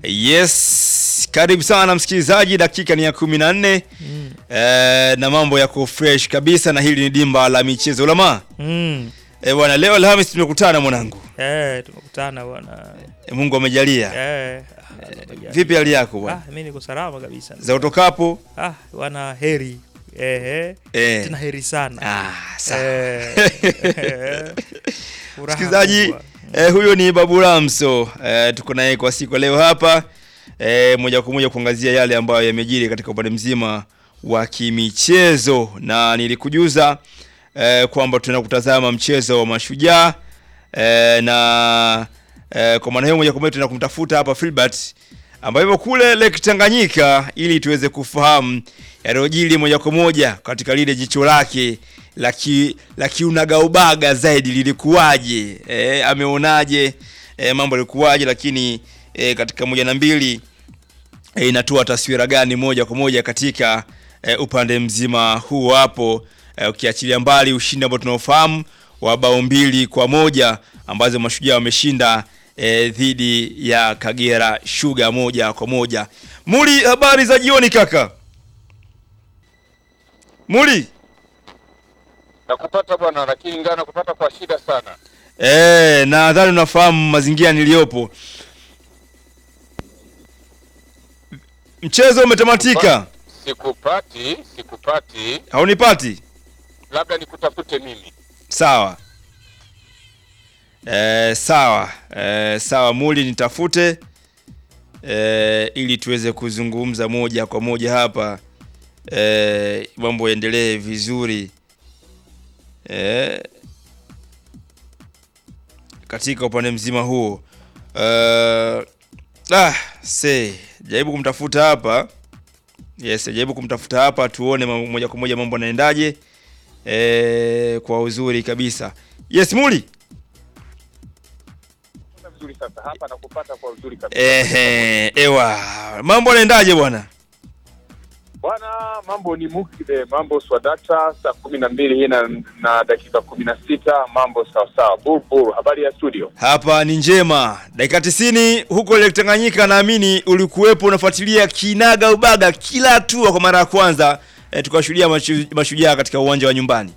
Yes, karibu sana msikilizaji, dakika ni ya kumi na nne Mm. eh, na mambo yako fresh kabisa, na hili ni dimba la michezo lama Mm. eh, bwana. Leo Alhamis tumekutana mwanangu, Eh, tumekutana bwana. eh, Mungu amejalia. Eh. Vipi hali yako bwana, Ah, mimi niko salama kabisa. za utokapo? Ah, wana heri. Eh, eh. Eh. Tena heri sana. Ah, sawa. Eh. Eh. Furaha Msikilizaji kubwa. eh, huyo ni Babu Ramso eh, tuko naye kwa siku ya leo hapa eh, moja kwa moja kuangazia yale ambayo yamejiri katika upande mzima wa kimichezo, na nilikujuza eh, kwamba tunaenda kutazama mchezo wa Mashujaa eh, na eh, kwa maana hiyo moja kwa moja tunaenda kumtafuta hapa Filbert ambaye yupo kule Lake Tanganyika ili tuweze kufahamu yaliyojiri moja kwa moja katika lile jicho lake la ki- la kiunagaubaga zaidi lilikuwaje, e, ameonaje e, mambo yalikuwaje, lakini e, katika moja na mbili e, inatoa taswira gani moja kwa moja katika e, upande mzima huu hapo e, ukiachilia mbali ushindi ambao tunaofahamu wa bao mbili kwa moja ambazo mashujaa wameshinda e, dhidi ya Kagera Sugar moja kwa moja. Muli, habari za jioni kaka. Muli. Nakupata bwana, lakini ingawa nakupata kwa shida sana. Eh, nadhani unafahamu mazingira niliyopo. Mchezo umetamatika. Sikupati, sikupati, Haunipati? labda nikutafute mimi. Sawa. Eh, sawa. Eh, sawa Muli nitafute eh, ili tuweze kuzungumza moja kwa moja hapa eh, mambo yaendelee vizuri eh, katika upande mzima huo eh, ah, se jaribu kumtafuta hapa yes, jaribu kumtafuta hapa tuone mambo- moja kwa moja mambo yanaendaje eh, kwa uzuri kabisa. Yes Muli. Vizuri sasa hapa nakupata kwa uzuri kabisa. Ehe, ewa. Mambo yanaendaje bwana? Bwana, mambo ni mukide, mambo swadata, saa kumi na mbili hii na, na dakika kumi na sita mambo sawasawa. Bulbul, habari ya studio? Hapa ni njema. Dakika 90 huko Lake Tanganyika naamini ulikuwepo unafuatilia kinaga ubaga kila hatua kwa mara ya kwanza e, tukashuhudia mashu, mashujaa katika uwanja wa nyumbani.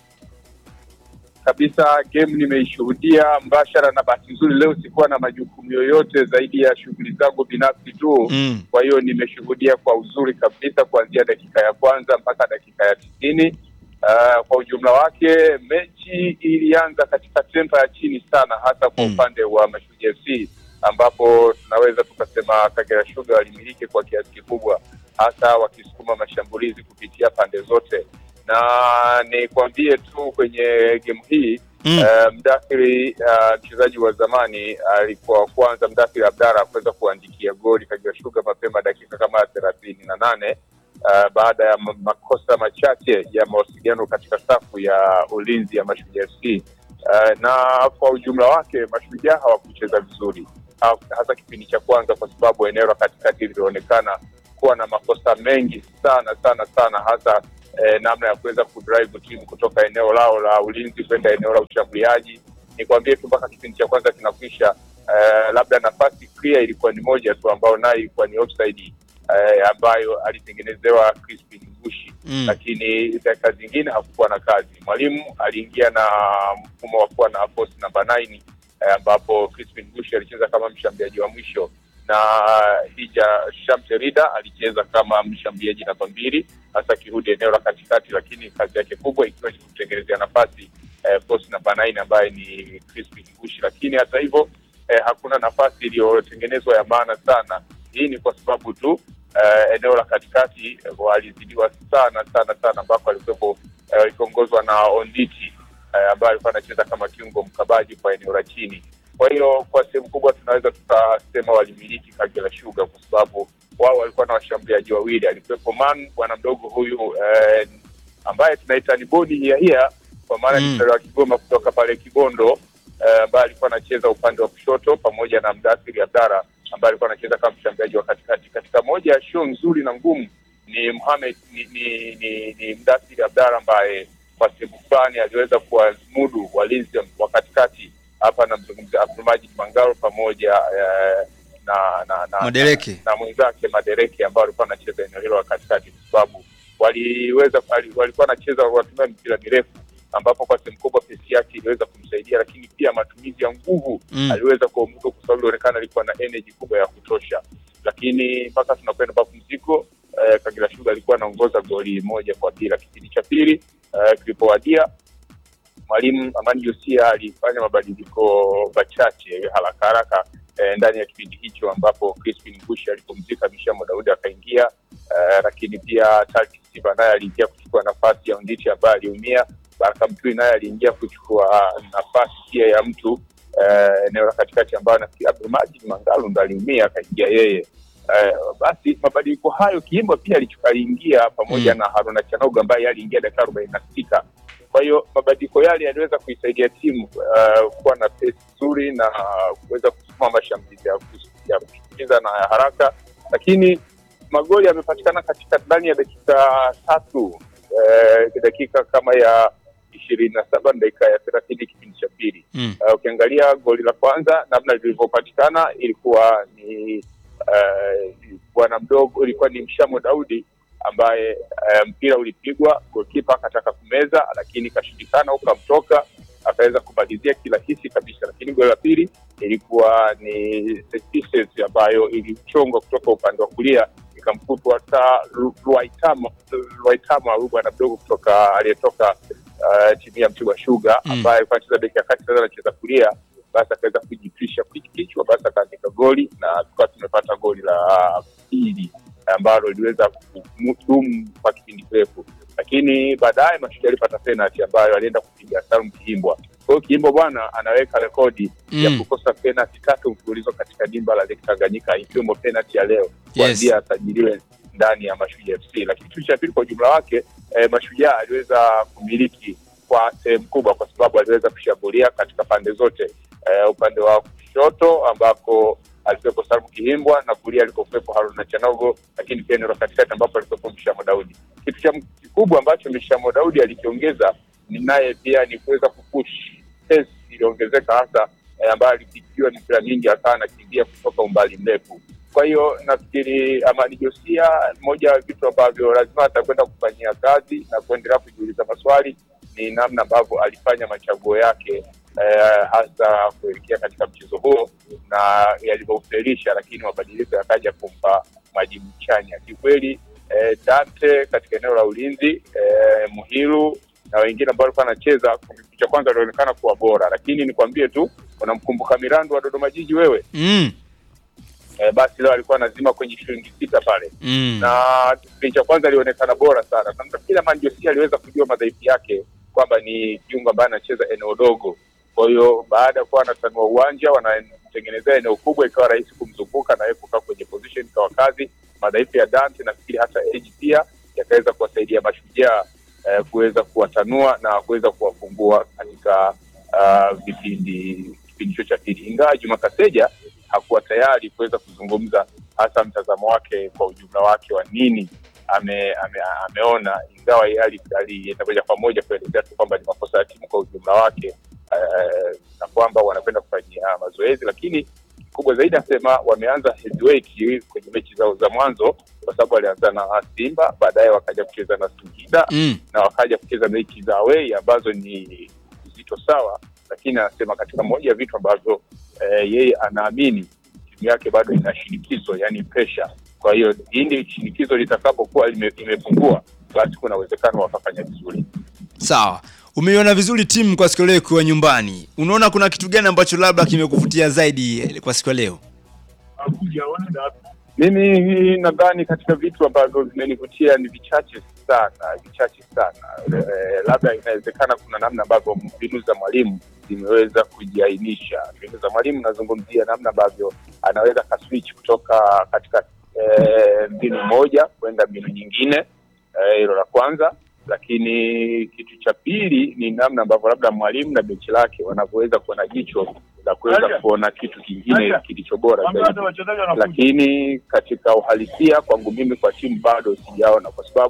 kabisa game nimeishuhudia mbashara, na bahati nzuri leo sikuwa na majukumu yoyote zaidi ya shughuli zangu binafsi tu Mm. kwa hiyo nimeshuhudia kwa uzuri kabisa kuanzia dakika ya kwanza mpaka dakika ya tisini. Uh, kwa ujumla wake mechi ilianza katika tempa ya chini sana, hasa kwa Mm. upande wa Mashujaa FC ambapo tunaweza tukasema Kagera Sugar walimiliki kwa kiasi kikubwa, hasa wakisukuma mashambulizi kupitia pande zote, na nikwambie tu kwenye game hii Mm. Uh, Mdathiri uh, mchezaji wa zamani alikuwa wa kwanza, Mdathiri Abdara kuweza kuandikia goli Kagera Sugar mapema dakika kama thelathini na nane uh, baada ya ma- makosa machache ya mawasiliano katika safu ya ulinzi ya Mashujaa FC. Uh, na kwa ujumla wake Mashujaa hawakucheza vizuri ha- hasa kipindi cha kwanza, kwa sababu eneo la katikati lilionekana kuwa na makosa mengi sana sana sana hasa eh, namna ya kuweza kudrive timu kutoka eneo lao la ulinzi kwenda eneo la ushambuliaji. Nikwambie tu mpaka kipindi cha kwanza kinakwisha, eh, labda nafasi clear ilikuwa ni moja tu ambayo nayo ilikuwa ni offside eh, ambayo alitengenezewa Crispin Ngushi Mm. lakini dakika zingine hakukuwa na kazi. Mwalimu aliingia na mfumo wa kuwa na force namba 9 eh, ambapo Crispin Ngushi alicheza kama mshambuliaji wa mwisho na Hija Shamterida alicheza kama mshambuliaji namba mbili, hasa akirudi eneo la katikati, lakini kazi yake kubwa ikiwa ni kumtengenezea nafasi eh, force namba 9 ambaye ni Crispin Ngushi. Lakini hata hivyo eh, hakuna nafasi iliyotengenezwa ya maana sana. Hii ni kwa sababu tu eh, eneo la katikati eh, walizidiwa sana sana sana, ambako alikuwepo eh, ikiongozwa na Onditi eh, ambaye alikuwa anacheza kama kiungo mkabaji kwa eneo la chini. Kwa hiyo kwa sehemu kubwa tunaweza tukasema walimiliki Kagera Sugar kwa sababu wao walikuwa na washambuliaji wawili, alikuwepo Man bwana mdogo huyu eh, ambaye tunaita ni bodi hia hia kwa maana Mm. ni mzaliwa wa Kigoma kutoka pale Kibondo eh, ambaye alikuwa anacheza upande wa kushoto pamoja na Mdathiri Abdara ambaye alikuwa anacheza kama mshambuliaji wa katikati. Katika moja ya show nzuri na ngumu ni Mohamed ni, ni, ni, ni Mdathiri Abdara ambaye kwa sehemu fulani aliweza kuwamudu walinzi wa katikati. Hapa namzungumzia Abdulmajid Mangaro pamoja eh, na na na, Madereke. na, na mwenzake Madereke ambao walikuwa wanacheza eneo hilo la katikati, kwa sababu waliweza wali- walikuwa wanacheza watumia mpira mirefu, ambapo kwa sehemu kubwa pesi yake iliweza kumsaidia, lakini pia matumizi ya nguvu Mm. aliweza kuamudu kwa sababu ilionekana alikuwa na energy kubwa ya kutosha, lakini mpaka tunakwenda mapumziko eh, Kagera Sugar alikuwa anaongoza goli moja kwa bila. Kipindi cha pili eh, kilipowadia mwalimu Amani Josia alifanya mabadiliko machache haraka haraka eh, ndani ya kipindi hicho ambapo Crispin Bush alipumzika, Mishamo Daudi akaingia eh, lakini pia Tarki Siba naye aliingia kuchukua nafasi ya Ondichi ambaye aliumia. Baraka Mtui naye aliingia kuchukua nafasi pia ya mtu eh, eneo la katikati ambayo nafikiri Abdulmajid Mangalu ndo aliumia akaingia yeye. Eh, basi mabadiliko hayo Kiimba pia alichu- aliingia pamoja Mm. na Haruna Chanogo ambaye aliingia dakika arobaini na sita kwa hiyo mabadiliko yale yaliweza kuisaidia timu uh, kuwa na pesi nzuri na kuweza kusukuma mashambulizi ya kus- ya kushtukiza na ya haraka, lakini magoli yamepatikana katika ndani ya dakika tatu eh, dakika kama ya ishirini na saba na dakika ya thelathini kipindi cha pili. Mm. Uh, ukiangalia goli la kwanza namna lilivyopatikana ilikuwa ni uh, bwana mdogo, ilikuwa ni Mshamo Daudi ambaye uh, mpira ulipigwa, golkipa akataka kumeza, lakini ikashindikana, ukamtoka akaweza kumalizia kirahisi kabisa. Lakini goli la pili ilikuwa ni set pieces ambayo ilichongwa kutoka upande wa kulia ikamkutwa hata Lwaitama Lwaitama, huyu bwana mdogo kutoka aliyetoka uh, timu ya Mtibwa Sugar Mm. ambaye alikuwa anacheza beki ya kati, sasa anacheza kulia, basi akaweza kujitwisha kichwa, basi akaandika goli na tukawa tumepata goli la pili ambalo liliweza kudumu kwa kipindi kirefu, lakini baadaye Mashujaa alipata penalty ambayo alienda kupiga Salum Kihimbwa. Kwa hiyo Kihimbwa bwana anaweka rekodi ya Mm. kukosa penalty tatu mfululizo katika dimba la Lake Tanganyika ikiwemo penalty ya leo kuanzia asajiliwe ndani ya Mashujaa FC. Lakini kitu cha pili kwa ujumla wake eh, Mashujaa aliweza kumiliki kwa sehemu kubwa, kwa sababu aliweza kushambulia katika pande zote eh, upande wa kushoto ambako alikuwepo Salmu Kihimbwa na kulia alikokuwepo Haruna Chanogo, lakini pia eneo la katikati ambapo alikuwepo Mshamo Daudi. Kitu cha kikubwa ambacho Mshamo Daudi alikiongeza ni naye pia ni kuweza kupush pace iliongezeka hasa eh, ambayo alipigiwa mipira mingi akawa anakimbia kutoka umbali mrefu. Kwa hiyo nafikiri Amani Josia, moja ya vitu ambavyo lazima atakwenda kufanyia kazi na kuendelea kujiuliza maswali ni namna ambavyo alifanya machaguo yake eh, hasa kuelekea katika mchezo huo na yalivyoufelisha, lakini mabadiliko yakaja kumpa majibu chanya kikweli. Eh, Dante katika eneo la ulinzi eh, Muhiru na wengine ambao walikuwa wanacheza, kipindi cha kwanza walionekana kuwa bora, lakini nikwambie tu, unamkumbuka Mirandu wa Dodoma Jiji wewe? Mm. Eh, basi leo alikuwa anazima kwenye shilingi sita pale Mm. na kipindi cha kwanza alionekana bora sana. Na nafikiri Amani Josia aliweza kujua madhaifu yake kwamba ni kiungo ambaye anacheza eneo dogo. Kwa hiyo baada ya kuwa anatanua uwanja, wanatengenezea eneo kubwa, ikawa rahisi kumzunguka na yeye kukaa kwenye position, ikawa kazi. Madhaifu ya Dante nafikiri hata Eji pia yakaweza kuwasaidia Mashujaa eh, kuweza kuwatanua na kuweza kuwafungua katika uh, vipindi kipindi hicho cha pili, ingawa Juma Kaseja hakuwa tayari kuweza kuzungumza hasa mtazamo wake kwa ujumla wake wa nini ame, ame, ameona, ingawa yeye ali- alienda moja kwa moja kuelezea tu kwamba ni makosa ya timu kwa ujumla wake eh, na kwamba wanakwenda kufanyia mazoezi, lakini kubwa zaidi anasema wameanza heavyweight kwenye mechi zao za mwanzo, kwa sababu walianza na Simba, baadaye wakaja kucheza na Singida Mm. na wakaja kucheza mechi za away ambazo ni uzito sawa, lakini anasema katika moja ya vitu ambavyo eh, yeye anaamini timu yake bado ina shinikizo, yani pressure. Kwa hiyo hili shinikizo litakapokuwa lime- limepungua, basi kuna uwezekano wakafanya vizuri. Sawa. Umeiona vizuri timu kwa siku ya leo ikiwa nyumbani. Unaona kuna kitu gani ambacho labda kimekuvutia zaidi eh, kwa siku ya leo? Mimi nadhani katika vitu ambavyo vimenivutia ni vichache sana, vichache sana. E, labda inawezekana kuna namna ambavyo mbinu za mwalimu zimeweza kujiainisha. Mbinu za mwalimu nazungumzia namna ambavyo anaweza kaswitch kutoka katika e, mbinu moja kwenda mbinu nyingine, eh, hilo la kwanza. Lakini kitu cha pili ni namna ambavyo labda mwalimu na benchi lake wanavyoweza kuwa na jicho la kuweza kuona kitu kingine kilicho bora zaidi lakini katika uhalisia kwangu mimi kwa timu bado sijaona, kwa sababu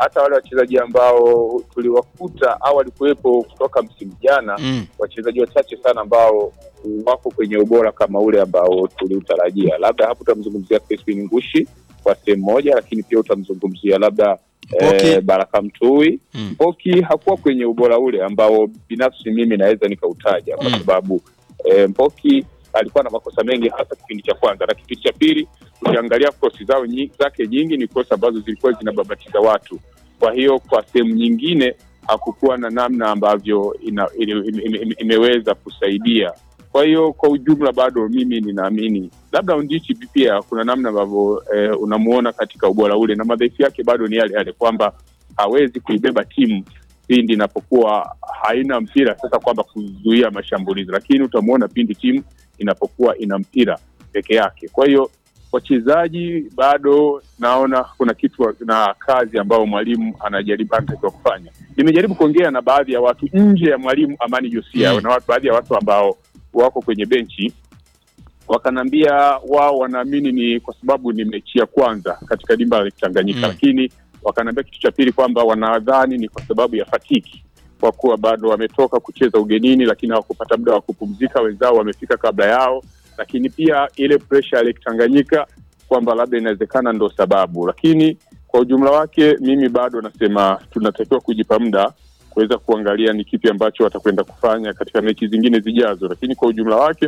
hata wale wachezaji ambao tuliwakuta au walikuwepo kutoka msimu jana Mm. wachezaji wachache sana ambao wako kwenye ubora kama ule ambao tuliutarajia. Labda hapo utamzungumzia Crispin Ngushi kwa sehemu moja, lakini pia utamzungumzia labda Mpoki. eh, Baraka Mtui. Mm. Mpoki hakuwa kwenye ubora ule ambao binafsi mimi naweza nikautaja kwa Mm. sababu eh, Mpoki alikuwa na makosa mengi hasa kipindi cha kwanza na kipindi cha pili ukiangalia kosi zao nyi, zake nyingi ni kosi ambazo zilikuwa zinababatiza watu. Kwa hiyo kwa sehemu nyingine hakukuwa na namna ambavyo ina, ime, ime, ime, imeweza kusaidia. Kwa hiyo kwa ujumla bado mimi ninaamini labda Undichi pia kuna namna ambavyo eh, unamuona katika ubora ule na madhaifu yake bado ni yale yale kwamba hawezi kuibeba timu pindi inapokuwa haina mpira, sasa kwamba kuzuia mashambulizi, lakini utamuona pindi timu inapokuwa ina mpira peke yake. Kwa hiyo wachezaji bado naona kuna kitu na kazi ambayo mwalimu anajaribu anatakiwa kufanya. Nimejaribu kuongea na baadhi ya watu nje ya mwalimu Amani Josia Mm. na watu, baadhi ya watu ambao wako kwenye benchi wakanaambia wao wanaamini ni kwa sababu ni mechi ya kwanza katika dimba la Tanganyika Mm. lakini wakanaambia kitu cha pili kwamba wanadhani ni kwa sababu ya fatiki kwa kuwa bado wametoka kucheza ugenini, lakini hawakupata muda wa kupumzika, wenzao wamefika kabla yao, lakini pia ile presha ya Lake Tanganyika kwamba labda inawezekana ndo sababu, lakini kwa ujumla wake mimi bado nasema tunatakiwa kujipa muda kuweza kuangalia ni kipi ambacho watakwenda kufanya katika mechi zingine zijazo, lakini kwa ujumla wake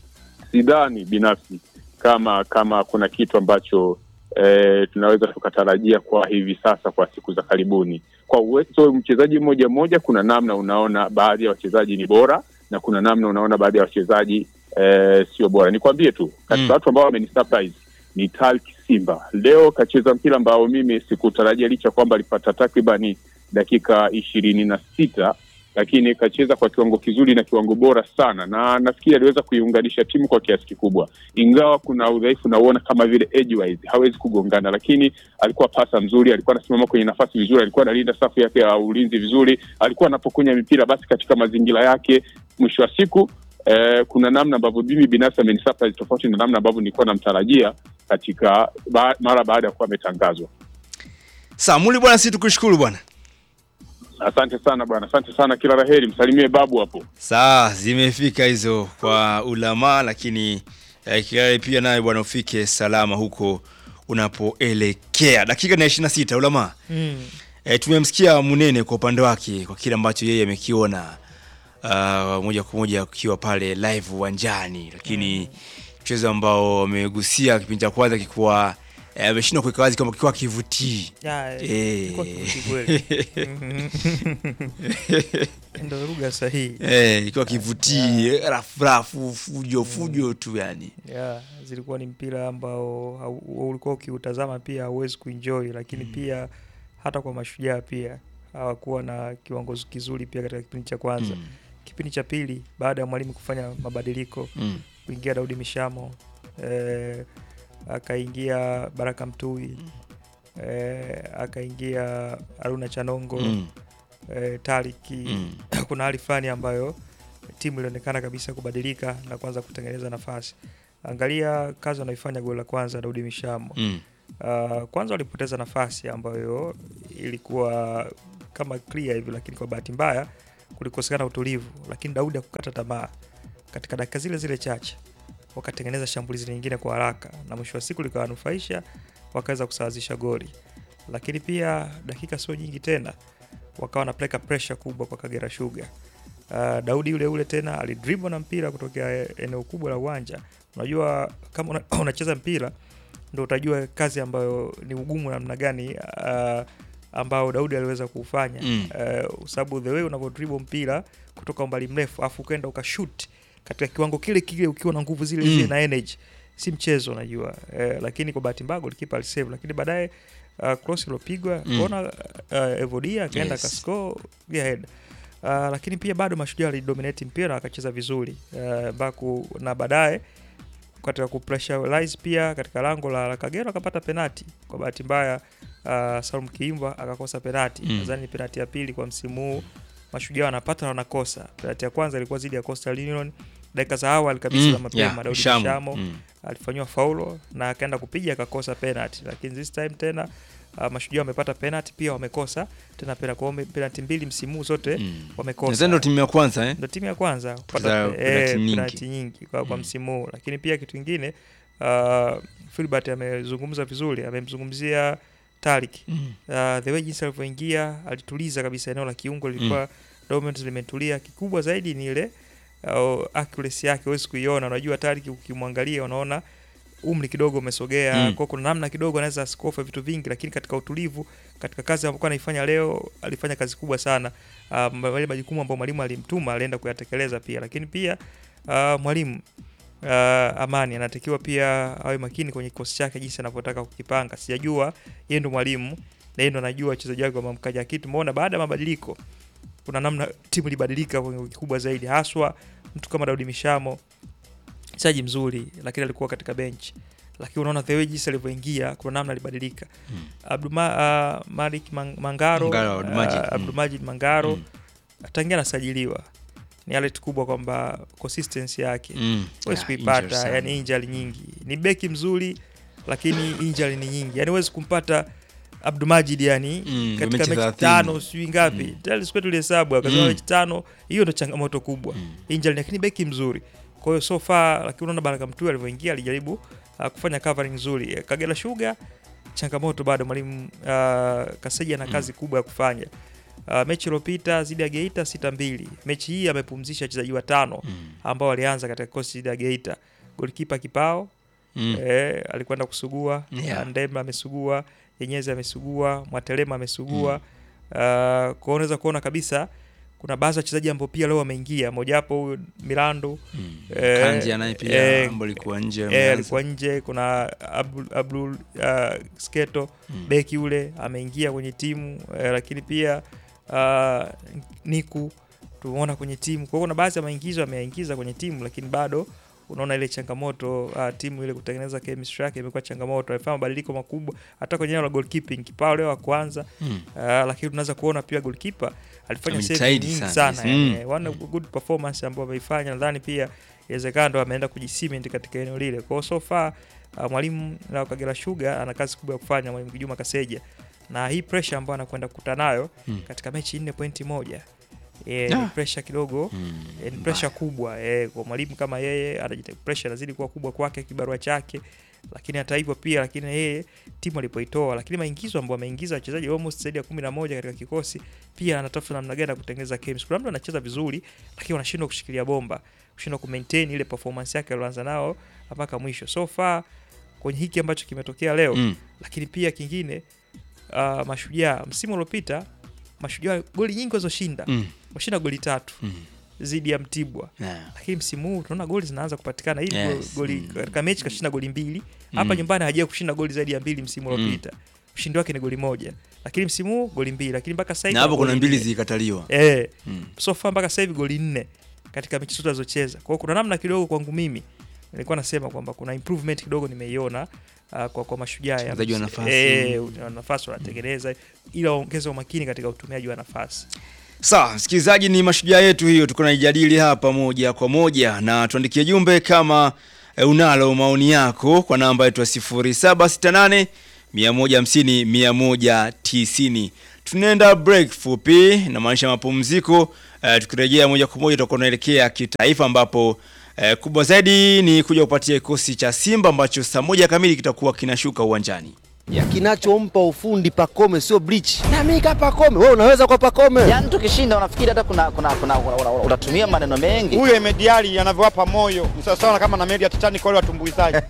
sidhani binafsi kama kama kuna kitu ambacho eh, tunaweza tukatarajia kwa hivi sasa kwa siku za karibuni. Kwa uwezo mchezaji mmoja mmoja, kuna namna unaona baadhi ya wachezaji ni bora na kuna namna unaona baadhi ya wachezaji eh, sio bora. Nikwambie tu katika Mm. watu ambao wamenisurprise ni Talk Simba. Leo kacheza mpira ambao mimi sikutarajia, licha kwamba alipata takribani dakika ishirini na sita lakini kacheza kwa kiwango kizuri na kiwango bora sana, na nafikiri aliweza kuiunganisha timu kwa kiasi kikubwa, ingawa kuna udhaifu nauona kama vile edgewise hawezi kugongana, lakini alikuwa pasa mzuri, alikuwa anasimama kwenye nafasi vizuri, alikuwa analinda safu yake ya ulinzi vizuri, alikuwa anapokunya mipira basi katika mazingira yake. Mwisho wa siku eh, kuna namna ambavyo mimi binafsi amenisurprise tofauti na namna ambavyo nilikuwa namtarajia katika ba, mara baada ya kuwa ametangazwa. Sawa, Muli bwana, sisi tukushukuru bwana. Asante sana bwana, asante sana, kila la heri, msalimie babu hapo. Saa zimefika hizo kwa ulama, lakini eh, kilale pia naye bwana ufike salama huko unapoelekea. Dakika na 26 ulama. Mm. E, tumemsikia Munene kwa upande wake kwa kile ambacho yeye amekiona uh, moja kwa moja akiwa pale live uwanjani, lakini mchezo ambao amegusia kipindi cha kwanza kikuwa eh, ameshindwa kuweka wazi kwamba kikiwa kivutii Ya, Eh. ilikuwa kivuti kweli. Ndio lugha sahihi. eh, ikiwa kivutii eh, rafu rafu fujo fujo tu yani Yeah, zilikuwa ni mpira ambao hau- ulikuwa ukiutazama pia hauwezi kuenjoy, lakini pia hata kwa mashujaa pia hawakuwa na kiwango kizuri pia katika kipindi cha kwanza. Mm. Kipindi cha pili baada ya mwalimu kufanya mabadiliko Mm. kuingia Daudi Mishamo eh, akaingia Baraka Mtui eh, akaingia Aruna Chanongo Mm. eh, Tariki Mm. kuna hali fulani ambayo timu ilionekana kabisa kubadilika na kuanza kutengeneza nafasi. Angalia kazi wanaifanya goli la kwanza Daudi Mishamo. Mm. Uh, kwanza walipoteza nafasi ambayo ilikuwa kama clear hivi, lakini kwa bahati mbaya kulikosekana utulivu, lakini Daudi hakukata tamaa. Katika dakika zile zile chache wakatengeneza shambulizi lingine kwa haraka, na mwisho wa siku likawanufaisha, wakaweza kusawazisha goli. Lakini pia dakika sio nyingi tena wakawa wanapeleka pressure kubwa kwa Kagera Sugar. Uh, Daudi yule yule tena alidribble na mpira kutokea eneo kubwa la uwanja. Unajua kama una, unacheza mpira ndo utajua kazi ambayo ni ugumu namna gani uh, ambao Daudi aliweza kuufanya Mm. uh, sababu the way unavyo dribble mpira kutoka umbali mrefu afu ukenda ukashoot katika kiwango kile kile ukiwa na nguvu zile zile Mm. na energy si mchezo unajua uh, lakini kwa bahati mbaya golikipa alisave lakini baadaye uh, cross ilopigwa Mm. kona uh, Evodia akaenda Yes. akascore go ahead Uh, lakini pia bado mashujaa walidominate mpira akacheza vizuri uh, baku na baadaye katika kupressurize pia katika lango la, la Kagera akapata penati. Kwa bahati mbaya uh, Salum Kiimba akakosa penati. Mm. Nadhani ni penati ya pili kwa msimu huu mashujaa wanapata na wanakosa. Penati ya kwanza ilikuwa zidi ya Coastal Union dakika za awali kabisa za Mm. mapema Yeah, Daudi Mshamo. Mshamo Mm. alifanyiwa faulo na akaenda kupiga akakosa penalty, lakini this time tena Uh, Mashujaa wamepata penalty pia wamekosa tena penalty, kwa hiyo penalty mbili msimu huu zote Mm. wamekosa. Nadhani ndo timu ya kwanza eh? ndo timu ya kwanza Za kupata penalty eh, nyingi. penalty nyingi kwa, kwa Mm. msimu huu, lakini pia kitu kingine uh, Filbert amezungumza vizuri, amemzungumzia Tariq Mm. uh, the way jinsi alivyoingia alituliza kabisa eneo la kiungo lilikuwa dominant limetulia. Kikubwa zaidi ni ile uh, accuracy yake, huwezi kuiona. Unajua Tariq ukimwangalia unaona umri kidogo umesogea Mm. kwa kuna namna kidogo anaweza asikofe vitu vingi, lakini katika utulivu, katika kazi ambayo anaifanya leo, alifanya kazi kubwa sana. Uh, yale majukumu ambayo mwalimu alimtuma alienda kuyatekeleza pia, lakini pia uh, mwalimu uh, Amani anatakiwa pia awe makini kwenye kikosi chake jinsi anavyotaka kukipanga. Sijajua yeye ndo mwalimu na yeye ndo anajua wachezaji wake wamamkaja, lakini tumeona baada ya mabadiliko kuna namna timu ilibadilika kwa kikubwa zaidi, haswa mtu kama Daudi Mishamo, mchezaji mzuri, lakini alikuwa katika bench, lakini unaona the way jinsi alivyoingia, kuna namna alibadilika. Mm. Abduma, uh, Malik Mang- Mangaro, Mangaro, Abdulmajid, uh, mm. Abdulmajid Mangaro Mm. tangia anasajiliwa ni alert kubwa kwamba consistency yake Mm. huwezi Ah, kuipata, injury sana. yani injury nyingi. Ni beki mzuri lakini injury ni nyingi, yani huwezi kumpata Abdulmajid yani Mm, katika mechi mechi 30. tano sijui ngapi Mm. tayari siku tulihesabu akasema Mm. mechi tano, hiyo ndo changamoto kubwa Mm. injury, lakini beki mzuri. Kwa hiyo so far, lakini unaona Baraka Mtui alivyoingia alijaribu uh, kufanya covering nzuri. Kagera Sugar changamoto bado, mwalimu uh, Kaseja ana kazi kubwa ya kufanya. Uh, mechi iliyopita dhidi ya Geita sita mbili. Mechi hii amepumzisha wachezaji watano Mm. ambao walianza katika kikosi dhidi ya Geita. Golikipa Kipao Mm. eh, alikwenda kusugua Yeah. Ndemba amesugua, Yenyezi amesugua, Mwatelema amesugua. Uh, kwa hiyo unaweza kuona kabisa kuna baadhi ya wachezaji ambao pia leo wameingia, mojawapo huyu Milando Mm. Eh, Kanji naye pia eh, ambaye alikuwa nje eh, ameanza. alikuwa nje. Kuna Abdul, Abdul uh, Sketo Mm. beki yule ameingia kwenye timu eh, lakini pia uh, Niku tumeona kwenye timu. Kwa hiyo kuna baadhi ya maingizo ameingiza kwenye timu, lakini bado unaona ile changamoto uh, timu ile kutengeneza chemistry yake imekuwa changamoto. Amefanya mabadiliko makubwa hata kwenye eneo la goalkeeping, kipao leo wa kwanza Mm. uh, lakini tunaweza kuona pia goalkeeper alifanya save Amejitahidi nyingi sana, sana, yes. yani, one good performance ambayo ameifanya. Nadhani pia inawezekana ndo ameenda kujisiment katika eneo lile. Kwa hiyo so far uh, mwalimu na Kagera Sugar ana kazi kubwa ya kufanya, mwalimu Kijuma Kaseja, na hii pressure ambayo anakwenda kukutana nayo Mm. katika mechi nne pointi moja e, Ah. ni pressure kidogo Mm. e, ni pressure kubwa e, kwa mwalimu kama yeye anajita pressure inazidi kuwa kubwa kwake kibarua chake, lakini hata hivyo pia, lakini yeye timu alipoitoa, lakini maingizo ambayo ameingiza wachezaji almost zaidi ya kumi na moja katika kikosi, pia anatafuta namna gani ya kutengeneza chemistry. Kuna mtu anacheza vizuri, lakini wanashindwa kushikilia bomba, kushindwa kumaintain ile performance yake aliyoanza nao mpaka mwisho. So far kwenye hiki ambacho kimetokea leo Mm. lakini pia kingine uh, Mashujaa msimu uliopita Mashujaa goli nyingi walizoshinda Mm. washinda goli tatu Mm. dhidi ya Mtibwa, Yeah. lakini msimu huu tunaona goli zinaanza kupatikana hivi Yes. goli Mm. katika mechi kashinda goli mbili hapa Mm. nyumbani hajawahi kushinda goli zaidi ya mbili msimu Mm. uliopita ushindi wake ni goli moja lakini msimu huu goli mbili lakini mpaka sasa hivi Na hapo goli kuna mbili nne. zilikataliwa. eh Mm. so far mpaka sasa hivi goli nne katika mechi zote alizocheza. Kwa hiyo kuna namna kidogo kwangu mimi nilikuwa nasema kwamba kuna improvement kidogo nimeiona uh, kwa, kwa mashujaa ya Uchezaji wa msi- nafasi. eh, wa nafasi wanatengeneza ila waongeze umakini katika utumiaji wa nafasi. Sawa, msikilizaji, ni mashujaa yetu hiyo, tuko naijadili hapa moja kwa moja, na tuandikie jumbe kama e, unalo maoni yako kwa namba yetu ya 0768 150 190. Tunaenda break fupi, namaanisha mapumziko. E, tukirejea moja kwa moja tutakuwa tunaelekea kitaifa, ambapo e, kubwa zaidi ni kuja kupatia kikosi cha Simba ambacho saa moja kamili kitakuwa kinashuka uwanjani. Kinachompa ufundi Pacome sio bleach. Na mimi kama Pacome, wewe unaweza kwa Pacome. Yaani tukishinda unafikiri hata kuna kuna kuna kuna- kuna- unatumia maneno mengi. huyo Emediali anavyowapa moyo ni sawasawa kama na meli ya Titanic wale watumbuizaji.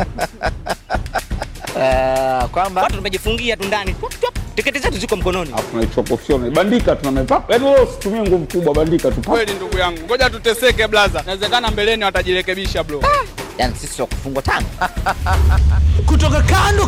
Eh, kwamba watu tumejifungia tu ndani Tup, tup. tiketi zetu ziko mkononi alafu tunaichopofia bandika tunamepapa yaani wewe usitumie nguvu kubwa bandika tu Kweli ndugu yangu, ngoja tuteseke blaza, inawezekana mbeleni watajirekebisha bro. yani sisi wa kufungwa tano. kutoka kando